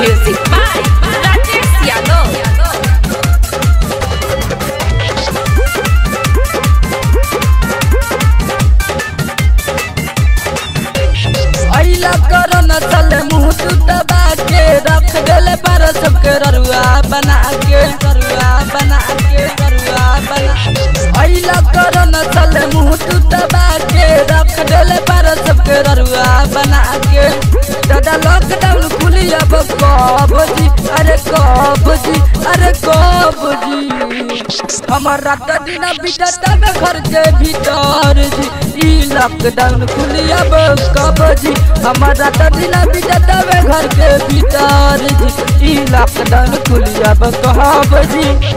Music by Rajesh Yadav. अइला करो न चले मुंह तू दबा के रख गले पर सबके ररुआ बना के ररुआ बना के ररुआ बना अइला करो न चले मुंह तू दबा के रख गले पर सबके ररुआ बना के दादा लॉकडाउन खुली अब कब जी अरे कब जी अरे कब जी हमर रात दिन बीतत में घर के भीतर जी ई लॉकडाउन खुली अब कब जी हमर रात दिन बीतत में घर के भीतर जी ई लॉकडाउन खुली अब कब जी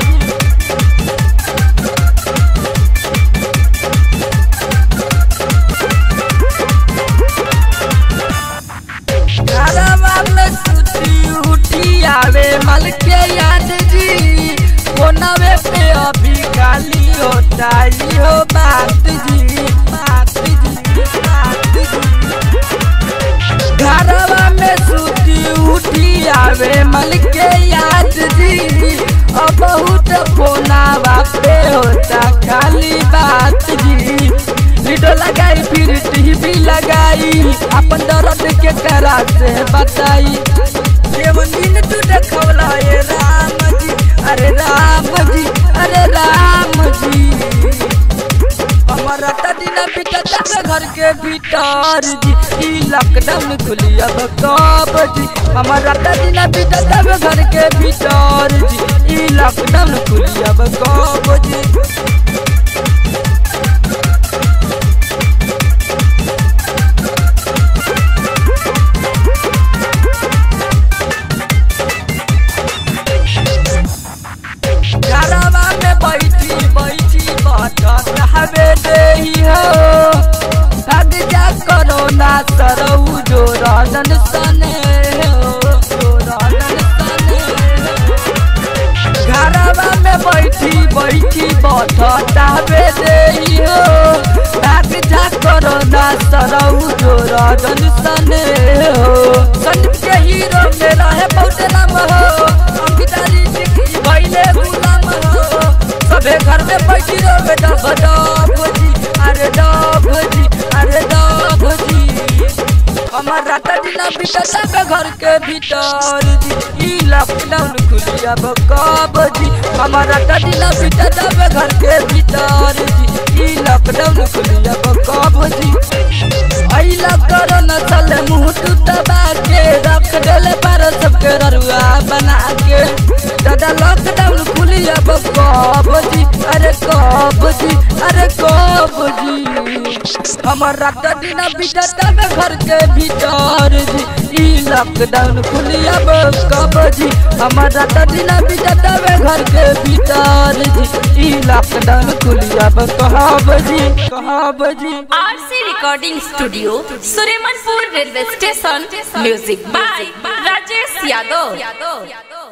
घरवा में सुती उठी आवे मल के याद जी कोनवे पे अभी खाली होता ही हो बात जी बात जी बात जी घरवा में सुती उठी आवे मल के याद जी अब बहुत फोनावा पे होता खाली बात जी वीडियो लगाई फिर टीवी लगाई अपन दर्द के करा से बताई केवन दिन तू देखवला ये राम जी अरे राम जी अरे राम जी हमारा दिन बीतता है घर के भीतर जी ई लॉकडाउन खुली अब कब जी हमारा दिन बीतता है घर के भीतर जी ई लॉकडाउन खुली अब कब जी घरवा में बैठी बैठी बटत हवे देही हो भाग जा करो ना सरऊ जो रनन सने हो जो रनन सने हो। घरवा में बैठी बैठी बटत हवे देही हो भाग जा करो ना सरऊ जो रनन सने हो सन के हीरो में रहे बहुत नाम हो अंकितारी दिखी भइले गुलाम हो सबे घर में बैठी रहो बेटा डब जी अरे डब जी अरे डब जी हमार रात दिन बीतता के घर के भीतर जी ई लॉकडाउन खुली अब कब जी हमार रात दिन बीतता के घर के भीतर जी ई लॉकडाउन खुली अब कब जी अइला करो न चले मुंह तू दबा के रख गले पर सबके ररुआ बना के दादा लॉकडाउन खुली अब कब जी अरे कब जी अरे कब जी हमर रात दिन बीतत में घर के भीतर जी ई लॉकडाउन खुली अब कब जी हमर रात दिन बीतत में घर के भीतर जी ई लॉकडाउन खुली अब कब जी कब जी RC Recording Studio, Suremanpur Railway Station. Music by Rajesh Yadav.